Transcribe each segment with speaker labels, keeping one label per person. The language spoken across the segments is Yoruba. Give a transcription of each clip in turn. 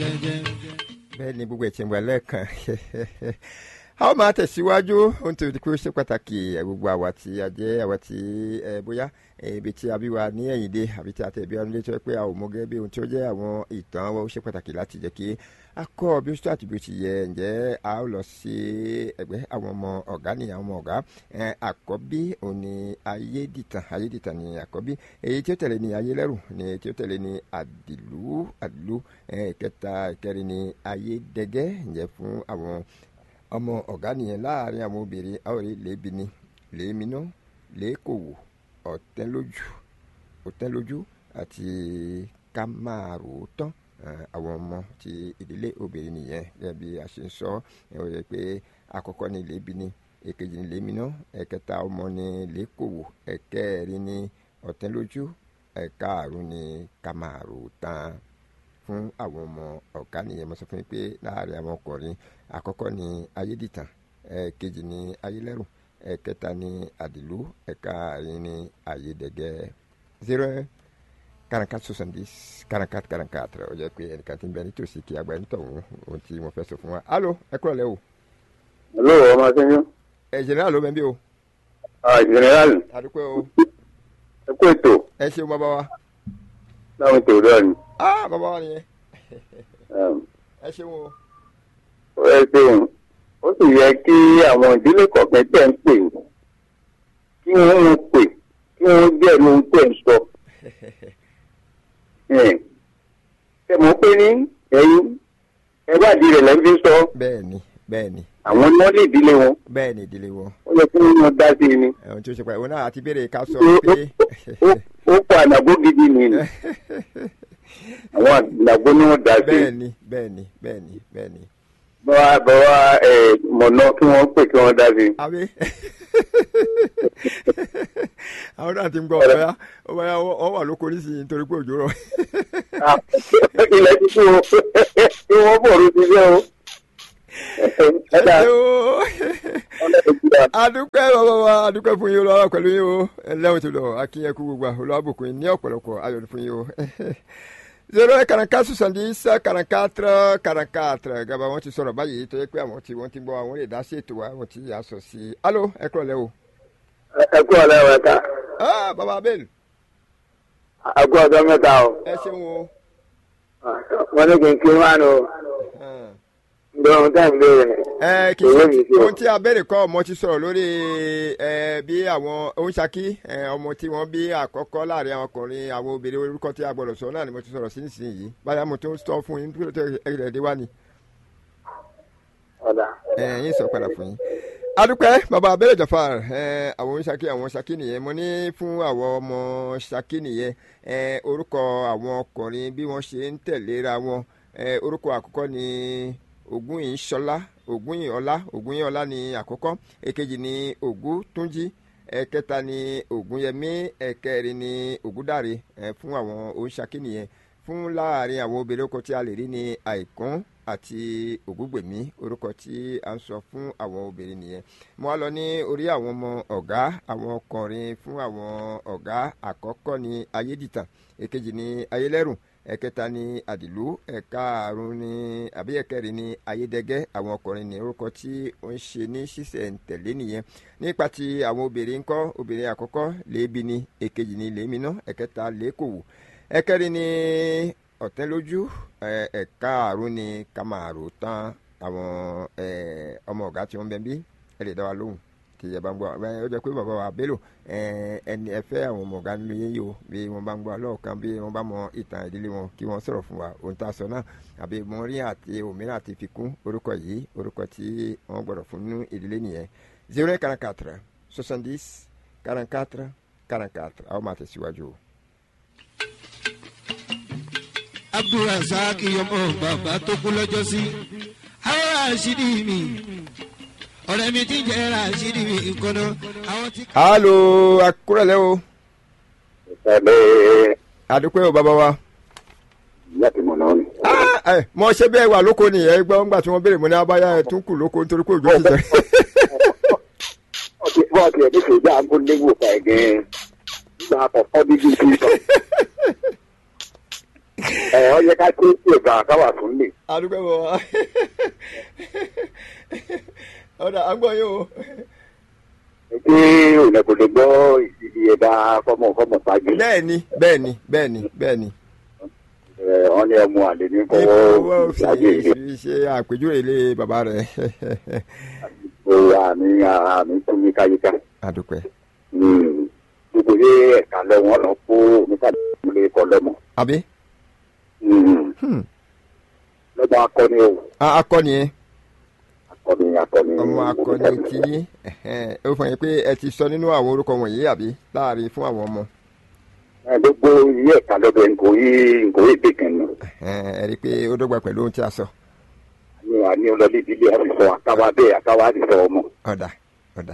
Speaker 1: jẹ́jẹ́.
Speaker 2: bẹ́ẹ̀ ni gbogbo ẹ̀tì ń wà lẹ́ẹ̀kan a ó máa tẹ̀síwájú ohun tó ti pé ó ṣe pàtàkì ẹ̀, gbogbo àwa tí a jẹ́ àwa tí ẹ bóyá ẹ, ibi tí a bí wa ní ẹ̀yìn dé àbí tí a tẹ̀ bí wa nílé tó yẹ pé a ò mọ gẹ́gẹ́ bí ohun tí ó jẹ́ àwọn ìtàn wa ó ṣe pàtàkì láti jẹ́ kí a kọ́ bí ó ṣe àti bí ó ti yẹ ǹjẹ́ a ó lọ sí ẹgbẹ́ àwọn ọmọ ọ̀gá ní àwọn ọmọ ọ̀gá ẹ, àkọ́bí òun ni ayédìtàn ayédìtàn ni àkọ́bí èyí tí ó tẹ̀lé ni ayélẹ́rù ni èyí tí ó tẹ̀lé ni àdìlú àdìlú ẹ, ìkẹta ìkẹrin ni ayédẹgẹ́ ǹjẹ́ fún àwọn ọmọ ọ̀gá nìyẹn láàrin àwọn obìnrin àwòrán lẹ́bìíní lẹ́mìínà lẹ́kọ̀wò ọ̀tẹ́lójú ọ̀tẹ́lójú àti kámárùtán àwọn ọmọ ti ìdílé obìnrin nìyẹn gẹ́gẹ́ bí a ṣe ń sọ ẹ ó yẹ pé àkọ́kọ́ ní lẹ́bìíní èkejì ní lẹ́mìínà ẹ̀kẹta ọmọ ní lẹ́kọ̀wò ẹ̀kẹrin ní ọ̀tẹ́lójú ẹ̀kaàrún ní kámárùtán fún àwọn ọmọ ọ̀gá nìyẹn mo sọ fún yín pé láàrin àwọn ọkùnrin àkọ́kọ́ ni ayédìtàn ẹ̀ẹ̀kejì ni ayélẹ́rù ẹ̀ẹ̀kẹta ni àdìlú ẹ̀ẹ̀kaàrin ni ayédègẹ́ zero quarante-quatre soixante-dix quarante-quatre quarante-quatre ó jẹ́ pé ẹnìkan ti ń bẹ nítòsí kí agbá ẹni tọ̀hún ohun tí mo fẹ́ sọ fún wa alo ẹ kúrò lẹ́ o
Speaker 3: Hello, ọmọ akínyún.
Speaker 2: ẹ general ló bẹ bí o
Speaker 3: Ah, general,
Speaker 2: àdúpẹ́ o
Speaker 3: ẹ kú ètò
Speaker 2: ẹ ṣeun bàbá wa
Speaker 3: láwọn ètò rẹ̀ ni.
Speaker 2: ah bàbá wa nìyẹn
Speaker 3: Um,
Speaker 2: ẹ ṣeun o
Speaker 3: Ó yẹ pé ó sì yẹ kí àwọn ìdílé kọ̀ọ̀kan tẹ̀ ń pè kí wọ́n ń pè kí wọ́n jẹ́ ẹnu tẹ̀ ń sọ. Ẹ̀, Ṣé mo pé ní ẹ̀yin ẹgbàdí rẹ̀ lẹ́ fi sọ
Speaker 2: bẹ́ẹ̀ ni bẹ́ẹ̀ ni
Speaker 3: àwọn ni wọ́n lè dílé wọn.
Speaker 2: bẹ́ẹ̀ ni ìdílé wọn
Speaker 3: Ó yẹ kí wọ́n dá sí i ni.
Speaker 2: ohun tí ó ṣe pàtàkì òun náà àti béèrè ká sọ
Speaker 3: Ó-
Speaker 2: pé
Speaker 3: ó- Ó kọ ànàgó gidi ni ni. Àwọn ànàgó ni wọ́n dá sí i.
Speaker 2: bẹ́ẹ̀ ni bẹ́ẹ̀ ni bẹ́ẹ̀ ni bẹ́ẹ̀ ni
Speaker 3: bọ́wá bọ́wá ẹ̀ mọ̀nà kí wọ́n pè kí wọ́n dá sí i.
Speaker 2: àbí àwọn náà ti ń gbọ́ ọ̀bẹ́yà ọ̀bẹ́yà wọ́n wà lóko nísìnyí nítorí pé òjò rọ̀
Speaker 3: Ah, ilẹ̀ ti kú o kí wọ́n bọ̀rù ti fẹ́ o. ẹ̀dá
Speaker 2: ẹ o
Speaker 3: ọlọ́run ti dà.
Speaker 2: adúpẹ́ bàbá wa adúpẹ́ fún yín olùwàwà pẹ̀lú yín o ẹlẹ́wọ̀n ti lọ akínyẹ̀kú gbogbo olùwàbùkún yín ní ọ̀pọ̀lọpọ̀ ayọ̀ fún yín o zero quarante-quatre soixante-dix quarante-quatre quarante-quatre gaba wọn ti sọ̀rọ̀ báyìí tó yẹ pé àwọn tí wọ́n ti gbọ́ àwọn lè dá sí ètò wa àwọn tí yà sọ sí i alo ẹ kúrọ̀ lẹ́ o
Speaker 3: ẹ kú ọ̀lẹ́ ẹ̀ ká
Speaker 2: ah bàbá abel
Speaker 3: ẹ kú ọjọ́ mẹ́ta o.
Speaker 2: ẹ ṣeun o
Speaker 3: wọ́n ní kí n kí wọ́n á nù
Speaker 2: Ah.
Speaker 3: ǹdọ́ ohun tẹ́ ń béèrè.
Speaker 2: ẹ kì í
Speaker 3: Òwe
Speaker 2: ṣe
Speaker 3: mi sí o.
Speaker 2: ohun tí abẹ́rẹ́ kọ́ ọmọ ti sọ̀rọ̀ lórí ẹ bí àwọn oníṣàkí ẹ ọmọ tí wọ́n bí àkọ́kọ́ láàrin àwọn ọkùnrin àwọn obìnrin orúkọ tí a gbọ́dọ̀ sọ náà ni mo ti sọ̀rọ̀ sí nísìnyí báyà mo tó ń sọ fún yín tó ẹ̀rẹ̀ dé wá ni
Speaker 3: ọ̀dà
Speaker 2: ẹ yín sọ padà fún yín. adúpẹ́ bàbá abẹ́rẹ́ jọ̀fà ẹ àwọn oníṣàkí àwọn ṣàkí nìyẹn mo ní fún àwọn ọmọ ṣàkí nìyẹn ẹ orúkọ àwọn ọkùnrin bí wọ́n ṣe ń tẹ̀léra wọn ẹ orúkọ àkọ́kọ́ ni ògúnyìnṣọlá ògúnyìnọlá ògúnyìnọlá ni àkọ́kọ́ èkejì ni ògúntúnjí ẹ̀kẹta ni ògúnyẹmí ẹ̀kẹrin ni ògúndàre ẹ fún àwọn oníṣàkí nìyẹn fún láàrin àwọn obìnrin orúkọ tí a lè rí ní àìkún àti ògúngbèmí orúkọ tí a ń sọ fún àwọn obìnrin nìyẹn mo wá lọ ní orí àwọn ọmọ ọ̀gá àwọn ọkùnrin fún àwọn ọ̀gá àkọ́kọ́ ní ayédìtàn èkejì ní ayélẹ́rù ẹ̀kẹta ní àdìlú ẹ̀kaàrún ní àbí ẹ̀kẹrin ní ayédẹ́gẹ́ àwọn ọkùnrin ní orúkọ tí ó ń ṣe ní ṣísẹ̀ntẹ̀lé nìyẹn nípa ti àwọn obìnrin ńkọ́ obìnrin àkọ́kọ́ lèébi ni èkejì ní lèémínà ẹ̀kẹta lèékòwò ẹ̀kẹrin ní ọ̀tẹ́lójú ẹ̀, ẹ̀kaàrún ní kàmàrò tán àwọn ẹ̀, ọmọ ọ̀gá tí wọ́n bẹ bí ẹ lè dá wa lóhùn kì í yẹ bá ń gbọ́ ẹ ó jẹ́ pé bàbá wa bello ẹ, ẹni ẹ fẹ́ àwọn ọmọ ọ̀gá nínú yín yìí o bí wọ́n bá ń gbọ́ lọ́ọ̀kan bí wọ́n bá mọ ìtàn ìdílé wọn kí wọ́n sọ̀rọ̀ fún wa ohun tá a sọ náà àbí mo rí àti òmíràn àti fi kún orúkọ yìí orúkọ tí wọ́n gbọ́dọ̀ fún nínú ìdílé nìyẹn zero quarante quatre soixante dix quarante quatre quarante quatre àwọn máa tẹ̀síwájú o.
Speaker 1: abdulrasaq ọmọ bàbá tó kú lọ́jọ́ sí. àwọn àṣírí mi ọ̀rẹ́ mi ti jẹ́ àṣírí mi kọ́nà àwọn tí.
Speaker 2: alo akúrẹ́lẹ́ o
Speaker 3: ìsàlẹ̀
Speaker 2: àdúpẹ́ o bàbá wa.
Speaker 3: láti mọ̀ náà ni.
Speaker 2: Ah, ẹ, mo ṣe bẹ́ẹ̀ wà lóko nìyẹn gbọ́ ńgbà tí wọ́n béèrè mo ní abáyá ẹ̀ tún kù lóko nítorí pé òjò ti jẹ.
Speaker 3: ọtí bọ́ọ̀tì ẹ̀ nífẹ̀ẹ́ ìjà ń gún léwu ọ̀fà ẹ̀gẹ́ nígbà àkọ́kọ́ dídí sí sọ. ẹ ọ yẹ ká tó ṣe ìgbà káwà fún lè.
Speaker 2: adúgbò bọ̀ wá ọ̀dà àgbọ̀ yóò
Speaker 3: pé òun kò lè gbọ́ ìdí ẹ̀dá fọmọ fọmọ ṣáájú.
Speaker 2: bẹ́ẹ̀ ni bẹ́ẹ̀ ni bẹ́ẹ̀ ni bẹ́ẹ̀ ni
Speaker 3: ẹ wọn ní ẹmu àlè ní
Speaker 2: owó
Speaker 3: kọ́wọ́
Speaker 2: fi
Speaker 3: ṣáájú ìdí.
Speaker 2: fi ṣe àpèjúwe ilé bàbá rẹ̀
Speaker 3: o àmì àmì tún mi káyíká.
Speaker 2: adúpẹ́
Speaker 3: gbogbo yé ẹ̀ka lẹ́wọ̀n lọ kó oníkàdé kọ́ lẹ́mọ̀.
Speaker 2: àbí Hmm.
Speaker 3: lọ́mọ akọni o
Speaker 2: A- akọni yẹn
Speaker 3: akọni akọni.
Speaker 2: ọmọ akọni tí ó fọ yín pé ẹ ti sọ nínú àwọn orúkọ wọ̀nyí àbí láàrin fún àwọn ọmọ
Speaker 3: ẹ gbogbo yé ẹ̀ka lọ́dọ̀ nkò yí nkò yí dèkàn nù.
Speaker 2: ẹ rí i pé ó dọ́gba pẹ̀lú ohun tí a sọ
Speaker 3: àní àní ọlọ́dẹ ìdílé àdìsọ àtàwà bẹ́ẹ̀ àtàwà àdìsọ ọmọ.
Speaker 2: ọ̀dà ọ̀dà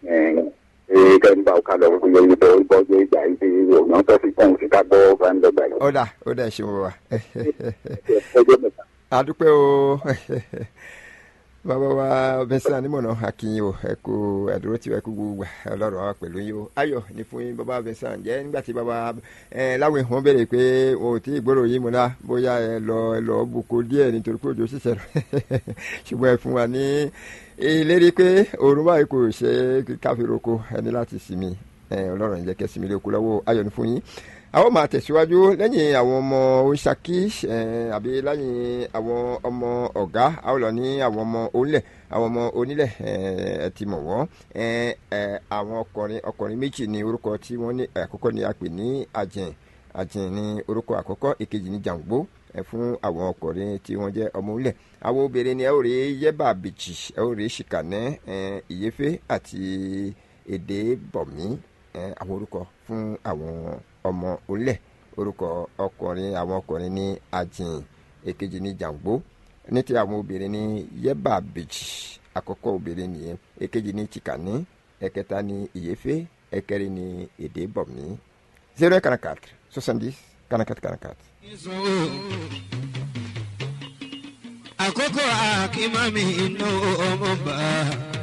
Speaker 3: ee kẹ́ni bá ọ̀ka lọ wọ́n yẹ ibẹ̀ ìbọn yẹ ìgbà ìdí òyìn tó fi kún sí ká gbọ́ fúnlọ́gbà yìí.
Speaker 2: ọ̀dà ọ̀dà ẹ̀ ṣeun wa
Speaker 3: ọjọ́ mẹ́ta.
Speaker 2: adúpẹ́ o bàbá wa bẹ́sẹ̀ anímọ̀nà akínyìn o ẹ kú ẹ̀dúró tí ẹ kú gbogbo ọlọ́run wa pẹ̀lú yín o ayọ̀ ní fún yín bàbá bẹ́sẹ̀ ǹjẹ́ nígbà tí bàbá ẹ láwọn èèyàn béèrè pé o ò tí ì gbọ́rọ̀ yín mu náà bóyá ẹ lọ ẹ lọ bùkún díẹ̀ nítorí pé òjò ṣiṣẹ́ rẹ̀ ṣùgbọ́n ẹ fún wa ní ìlérí pé òórùn báyìí kò ṣe káfíńroko ẹni láti sinmi ẹ ọlọ́run ìjẹ́ kẹ́ sinmi lóko lọ́wọ́ ayọ̀ ní fún yín àwọn máa tẹ̀síwájú lẹ́yìn àwọn ọmọ oṣaki àbí lẹ́yìn àwọn ọmọ ọ̀gá àwọn lọ ní àwọn ọmọ onílẹ̀ àwọn ọmọ onílẹ̀ ẹ ti mọ̀ wọ́n àwọn ọkùnrin ọkùnrin méjì ní orúkọ tí wọ́n ní àkọ́kọ́ ni a pè ní àjìn àjìn ní orúkọ àkọ́kọ́ èkejì ní jàǹgbó fún àwọn ọkùnrin tí wọ́n jẹ́ ọmọ onílẹ̀ àwọn obìnrin ni ẹ ó rí yẹ́bà bìjì ẹ ó rí ṣìkànẹ́ ìyẹ́fẹ́ àti èdè bọ̀mí àwọn orúkọ fún àwọn ọmọ orílẹ̀ orúkọ ọkùnrin àwọn ọkùnrin ní ajìn èkejì ní jàǹgbó ní ti àwọn obìnrin ní yẹ́bà bèjì àkọ́kọ́ obìnrin nìyẹn èkejì ní chikani ẹ̀kẹta ní ìyẹ́fẹ́ ẹ̀kẹrin ní èdè bọ̀mí zero kanakat soixante-dix kanakat kanakat.
Speaker 1: àkókò àkímọ́ mi inú ọmọ bá a.